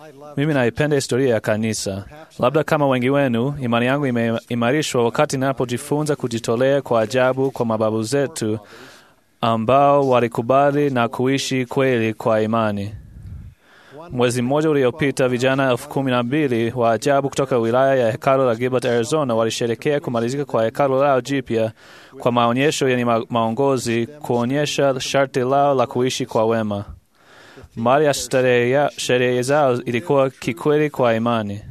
Mimi naipenda historia ya kanisa. Labda kama wengi wenu, imani yangu imeimarishwa wakati ninapojifunza kujitolea kwa ajabu kwa mababu zetu ambao walikubali na kuishi kweli kwa imani. Mwezi mmoja uliopita, vijana elfu kumi na mbili wa ajabu kutoka wilaya ya hekalu la Gilbert, Arizona, walisherekea kumalizika kwa hekalu lao jipya kwa maonyesho yenye ma maongozi kuonyesha sharti lao la kuishi kwa wema. Mali ya sherehe zao ilikuwa kikweli kwa imani,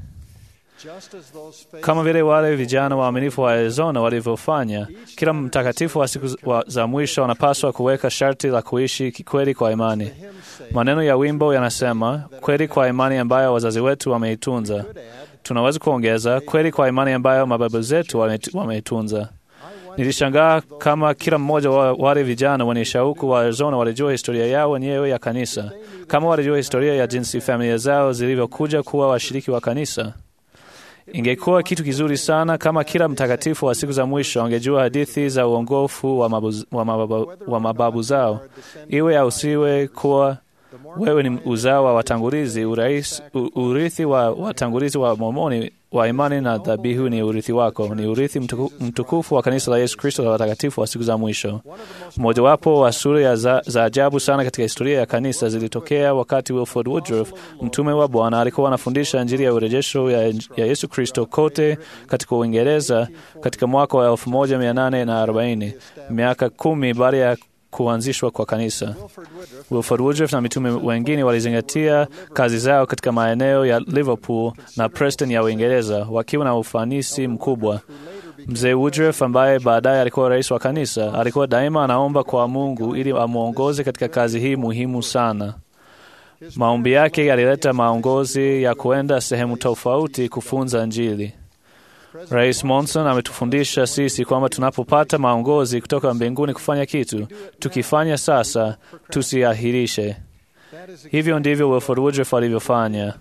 kama vile wale vijana waaminifu wa Arizona walivyofanya. Kila mtakatifu wa siku za mwisho anapaswa kuweka sharti la kuishi kikweli kwa imani. Maneno ya wimbo yanasema, kweli kwa imani ambayo wazazi wetu wameitunza. Tunaweza kuongeza, kweli kwa imani ambayo mababu zetu wameitunza. Nilishangaa kama kila mmoja wa wale vijana wenye shauku wa Arizona walijua historia yao wenyewe ya kanisa, kama walijua historia ya jinsi familia zao zilivyokuja kuwa washiriki wa kanisa. Ingekuwa kitu kizuri sana kama kila mtakatifu wa siku za mwisho angejua hadithi za uongofu wa mababu, wa mababu, wa mababu zao, iwe au siwe kuwa wewe ni uzao wa watangulizi. Urais, urithi wa watangulizi wa Mormoni wa imani na dhabihu ni urithi wako, ni urithi mtuku, mtukufu wa kanisa la Yesu Kristo la watakatifu wa siku za mwisho. Mmojawapo wa sura za, za ajabu sana katika historia ya kanisa zilitokea wakati Wilford Woodruff, mtume wa Bwana, alikuwa anafundisha Injili ya urejesho ya, ya Yesu Kristo kote katika Uingereza katika mwaka wa 1840 miaka kumi baada ya kuanzishwa kwa kanisa. Wilford Woodruff na mitume wengine walizingatia kazi zao katika maeneo ya Liverpool na Preston ya Uingereza wakiwa na ufanisi mkubwa. Mzee Woodruff ambaye baadaye alikuwa rais wa kanisa, alikuwa daima anaomba kwa Mungu ili amwongoze katika kazi hii muhimu sana. Maombi yake yalileta maongozi ya kuenda sehemu tofauti kufunza Injili. Rais Monson ametufundisha sisi kwamba tunapopata maongozi kutoka mbinguni kufanya kitu, tukifanya sasa, tusiahirishe. Hivyo ndivyo Wilford Woodruff alivyofanya.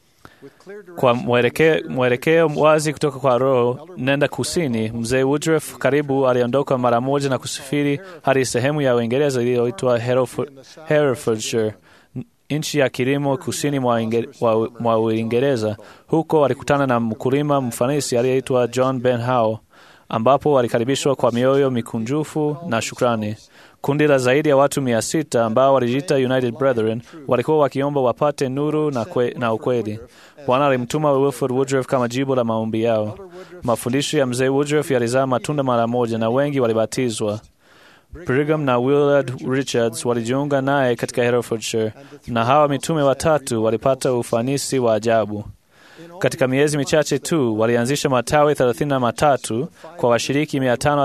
Kwa mwelekeo wazi kutoka kwa Roho, nenda kusini. Mzee Woodruff karibu aliondoka mara moja na kusafiri hadi sehemu ya Uingereza iliyoitwa Herefordshire, nchi ya kilimo kusini mwa Uingereza. Huko alikutana na mkulima mfanisi aliyeitwa John Ben Howe, ambapo walikaribishwa kwa mioyo mikunjufu na shukrani. Kundi la zaidi ya watu mia sita ambao walijiita United Brethren walikuwa wakiomba wapate nuru na, kwe, na ukweli. Bwana alimtuma Wilford Woodruff kama jibu la maombi yao. Mafundisho ya mzee Woodruff yalizaa matunda mara moja na wengi walibatizwa. Brigham na Willard Richards walijiunga naye katika Herefordshire, na hawa mitume watatu walipata ufanisi wa ajabu. Katika miezi michache tu walianzisha matawi thelathini na matatu kwa washiriki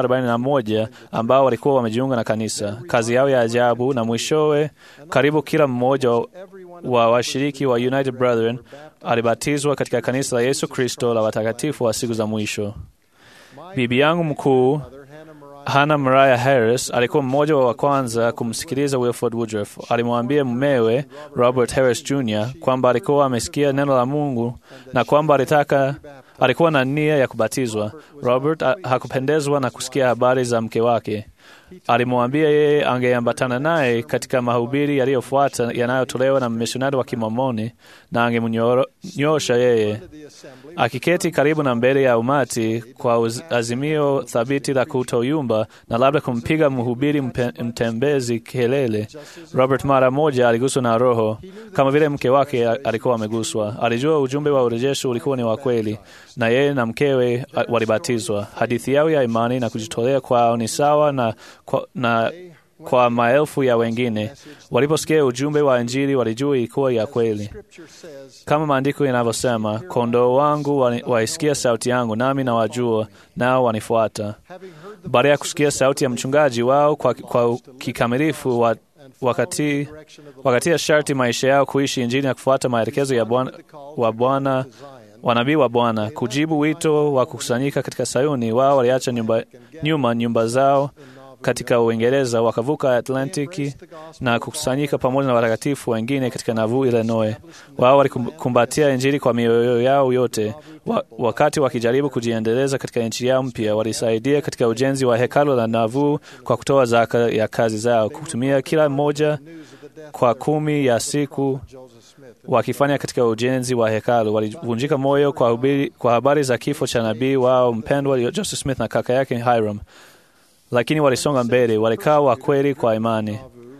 541 ambao walikuwa wamejiunga na kanisa. Kazi yao ya ajabu, na mwishowe karibu kila mmoja wa washiriki wa United Brethren alibatizwa katika kanisa la Yesu Kristo la watakatifu wa siku za mwisho. Bibi yangu mkuu Hannah Mariah Harris alikuwa mmoja wa kwanza kumsikiliza Wilford Woodruff. Alimwambia mumewe Robert Harris Jr. kwamba alikuwa amesikia neno la Mungu na kwamba alitaka alikuwa na nia ya kubatizwa. Robert hakupendezwa na kusikia habari za mke wake. Alimwambia yeye angeambatana naye katika mahubiri yaliyofuata yanayotolewa na mmisionari wa Kimomoni na angemnyosha yeye. Akiketi karibu na mbele ya umati kwa azimio thabiti la kutoyumba na labda kumpiga mhubiri mpe, mtembezi kelele, Robert mara moja aliguswa na Roho kama vile mke wake alikuwa ameguswa. Alijua ujumbe wa urejesho ulikuwa ni wa kweli, na yeye na mkewe walibatizwa. Hadithi yao ya imani na kujitolea kwao ni sawa na kwa, na kwa maelfu ya wengine. Waliposikia ujumbe wa Injili walijua ilikuwa ya kweli, kama maandiko yanavyosema, kondoo wangu waisikia sauti yangu, nami nawajua, nao wanifuata. Baada ya kusikia sauti ya mchungaji wao kwa, kwa kikamilifu wa, wakati, wakati ya sharti maisha yao kuishi Injili na kufuata maelekezo ya Bwana wa Bwana wanabii wa Bwana kujibu wito wa kukusanyika katika Sayuni. Wao waliacha nyumba, nyuma nyumba zao katika Uingereza wakavuka Atlantiki na kukusanyika pamoja na watakatifu wengine katika Nauvoo, Illinois. Wao walikumbatia Injili kwa mioyo yao yote. Wa, wakati wakijaribu kujiendeleza katika nchi yao mpya, walisaidia katika ujenzi wa hekalu la Nauvoo kwa kutoa zaka ya kazi zao, kutumia kila mmoja kwa kumi ya siku wakifanya katika ujenzi wa hekalu. Walivunjika moyo kwa, hubiri, kwa habari za kifo cha nabii wao mpendwa Joseph Smith na kaka yake Hiram, lakini walisonga mbele, walikaa wa kweli kwa imani.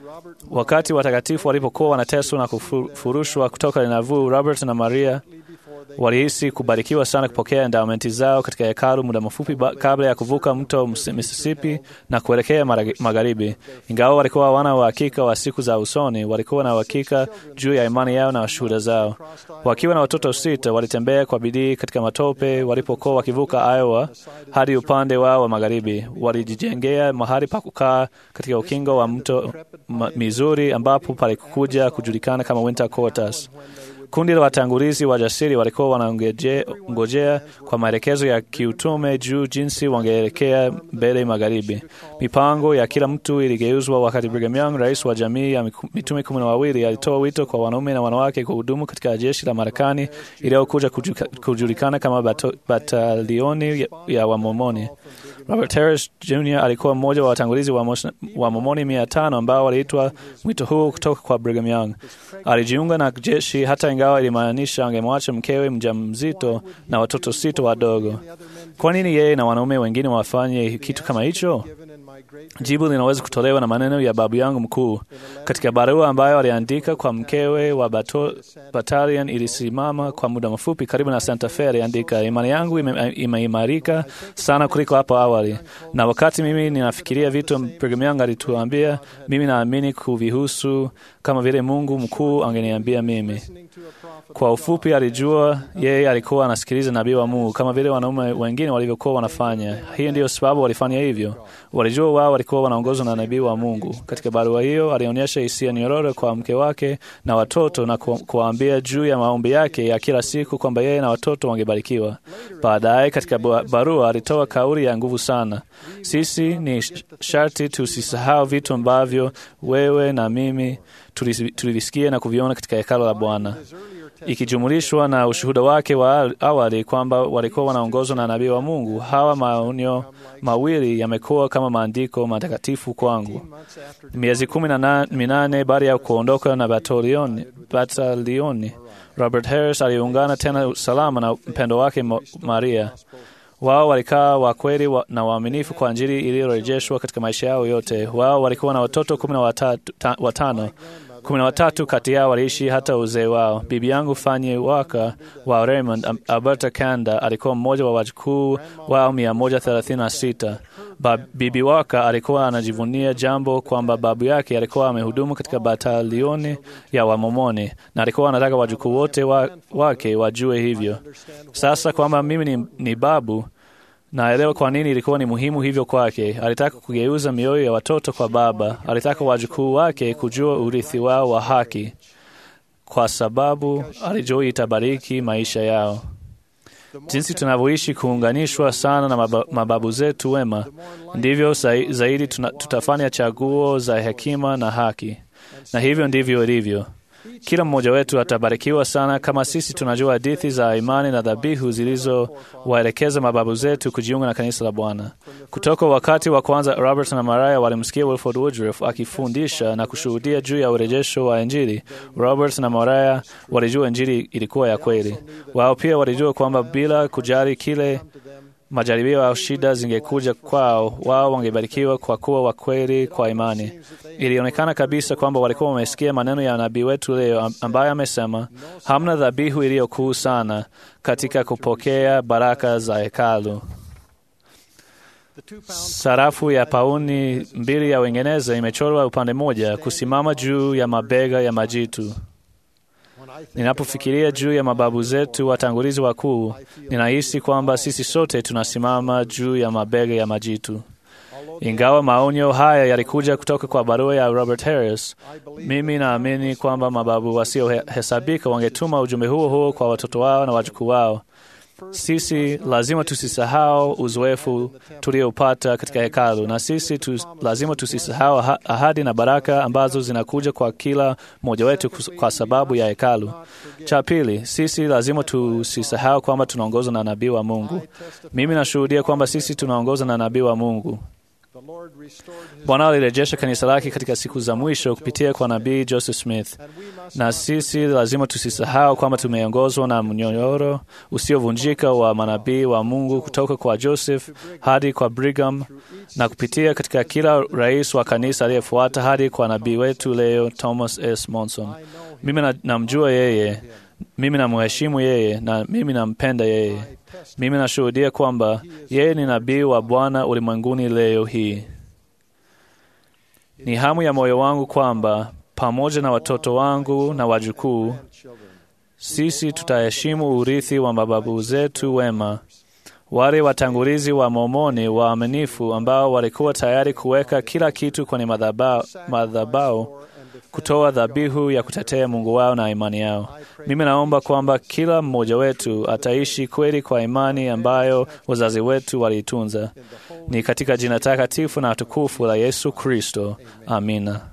Wakati watakatifu walipokuwa wanateswa na kufurushwa kutoka Nauvoo, Robert na Maria walihisi kubarikiwa sana kupokea endowmenti zao katika hekalu muda mfupi kabla ya kuvuka mto Mississippi na kuelekea magharibi. Ingawa walikuwa hawana uhakika wa siku za usoni, walikuwa na uhakika juu ya imani yao na shuhuda zao. Wakiwa na watoto sita, walitembea kwa bidii katika matope walipokuwa wakivuka Iowa hadi upande wao wa magharibi. Walijijengea mahali pa kukaa katika ukingo wa mto Missouri, ambapo palikuja kujulikana kama Winter Quarters. Kundi la watangulizi wajasiri walikuwa wanangojea kwa maelekezo ya kiutume juu jinsi wangeelekea mbele magharibi. Mipango ya kila mtu iligeuzwa wakati Brigham Young, rais wa jamii ya mitume kumi na wawili, alitoa wito kwa wanaume na wanawake kuhudumu katika jeshi la Marekani iliyokuja kujulikana kama bato, batalioni ya, ya Wamomoni. Robert Harris Jr alikuwa mmoja wa watangulizi wa, wa Momoni mia tano ambao waliitwa mwito huu kutoka kwa Brigham Young. Alijiunga na jeshi hata ingawa ilimaanisha angemwacha mkewe mjamzito na watoto sita wadogo. Kwa nini yeye na wanaume wengine wafanye kitu kama hicho? Jibu linaweza kutolewa na maneno ya babu yangu mkuu katika barua ambayo aliandika kwa mkewe wa bato, batalion ilisimama kwa muda mfupi karibu na Santa Fe. Aliandika, imani yangu imeimarika ime sana kuliko hapo awali, na wakati mimi ninafikiria vitu Brigham Young alituambia, mimi naamini kuvihusu kama vile Mungu mkuu angeniambia mimi. Kwa ufupi, alijua yeye alikuwa anasikiliza nabii wa Mungu kama vile wanaume wengine walivyokuwa wanafanya. Hiyo ndiyo sababu walifanya hivyo. Walijua wao walikuwa wanaongozwa na nabii wa Mungu. Katika barua hiyo, alionyesha hisia nyororo kwa mke wake na watoto na kuwaambia juu ya maombi yake ya kila siku kwamba yeye na watoto wangebarikiwa. Baadaye katika barua alitoa kauli ya nguvu sana: sisi ni sharti tusisahau vitu ambavyo wewe na mimi tulivisikia na kuviona katika hekalo la Bwana ikijumulishwa na ushuhuda wake wa awali kwamba walikuwa wanaongozwa na nabii wa Mungu. Hawa maonyo mawili yamekuwa kama maandiko matakatifu kwangu. Miezi kumi na minane baada ya kuondoka na batalioni, batalioni, Robert Harris aliungana tena salama na mpendo wake Maria. Wao walikaa wa kweli wa, na waaminifu kwa Injili iliyorejeshwa katika maisha yao yote. Wao walikuwa na watoto kumi na watano kumi na watatu kati yao waliishi hata uzee wao. Bibi yangu Fanny Waka wa Raymond, Alberta, Canada, alikuwa mmoja wa wajukuu wao mia moja thelathini na sita. Bibi Waka alikuwa anajivunia jambo kwamba babu yake alikuwa amehudumu katika batalioni ya Wamomoni na alikuwa anataka wajukuu wote wa, wake wajue hivyo. Sasa kwamba mimi ni, ni babu naelewa kwa nini ilikuwa ni muhimu hivyo kwake. Alitaka kugeuza mioyo ya watoto kwa baba. Alitaka wajukuu wake kujua urithi wao wa haki, kwa sababu alijua itabariki maisha yao. Jinsi tunavyoishi kuunganishwa sana na mababu zetu wema, ndivyo zaidi tuna, tutafanya chaguo za hekima na haki, na hivyo ndivyo ilivyo. Kila mmoja wetu atabarikiwa sana kama sisi tunajua hadithi za imani na dhabihu zilizowaelekeza mababu zetu kujiunga na kanisa la Bwana. Kutoka wakati wa kwanza, Robert na Maria walimsikia Wilford Woodruff akifundisha na kushuhudia juu ya urejesho wa Injili. Robert na Maria walijua Injili ilikuwa ya kweli. Wao pia walijua kwamba bila kujali kile majaribio au shida zingekuja kwao, wao wangebarikiwa kwa kuwa wakweli kwa imani. Ilionekana kabisa kwamba walikuwa wamesikia maneno ya nabii wetu leo, ambaye amesema, hamna dhabihu iliyokuu sana katika kupokea baraka za hekalu. Sarafu ya pauni mbili ya Uingereza imechorwa upande mmoja kusimama juu ya mabega ya majitu. Ninapofikiria juu ya mababu zetu watangulizi wakuu, ninahisi kwamba sisi sote tunasimama juu ya mabega ya majitu. Ingawa maonyo haya yalikuja kutoka kwa barua ya Robert Harris, mimi naamini kwamba mababu wasiohesabika wangetuma ujumbe huo huo kwa watoto wao na wajukuu wao. Sisi lazima tusisahau uzoefu tuliopata katika hekalu, na sisi tu, lazima tusisahau aha- ahadi na baraka ambazo zinakuja kwa kila mmoja wetu kus- kwa sababu ya hekalu. Cha pili, sisi lazima tusisahau kwamba tunaongozwa na nabii wa Mungu. Mimi nashuhudia kwamba sisi tunaongozwa na nabii wa Mungu. Bwana alirejesha kanisa lake katika siku za mwisho kupitia kwa nabii Joseph Smith, na sisi lazima tusisahau kwamba tumeongozwa na mnyororo usiovunjika wa manabii wa Mungu kutoka kwa Joseph hadi kwa Brigham na kupitia katika kila rais wa kanisa aliyefuata hadi kwa nabii wetu leo Thomas S. Monson. Mimi na- namjua yeye, mimi namheshimu yeye na mimi nampenda yeye. Mimi nashuhudia kwamba yeye ni nabii wa Bwana ulimwenguni leo hii. Ni hamu ya moyo wangu kwamba pamoja na watoto wangu na wajukuu, sisi tutaheshimu urithi wa mababu zetu wema, wale watangulizi wa Mormoni waaminifu ambao walikuwa tayari kuweka kila kitu kwenye madhaba- madhabahu kutoa dhabihu ya kutetea Mungu wao na imani yao. Mimi naomba kwamba kila mmoja wetu ataishi kweli kwa imani ambayo wazazi wetu waliitunza. Ni katika jina takatifu na tukufu la Yesu Kristo. Amina.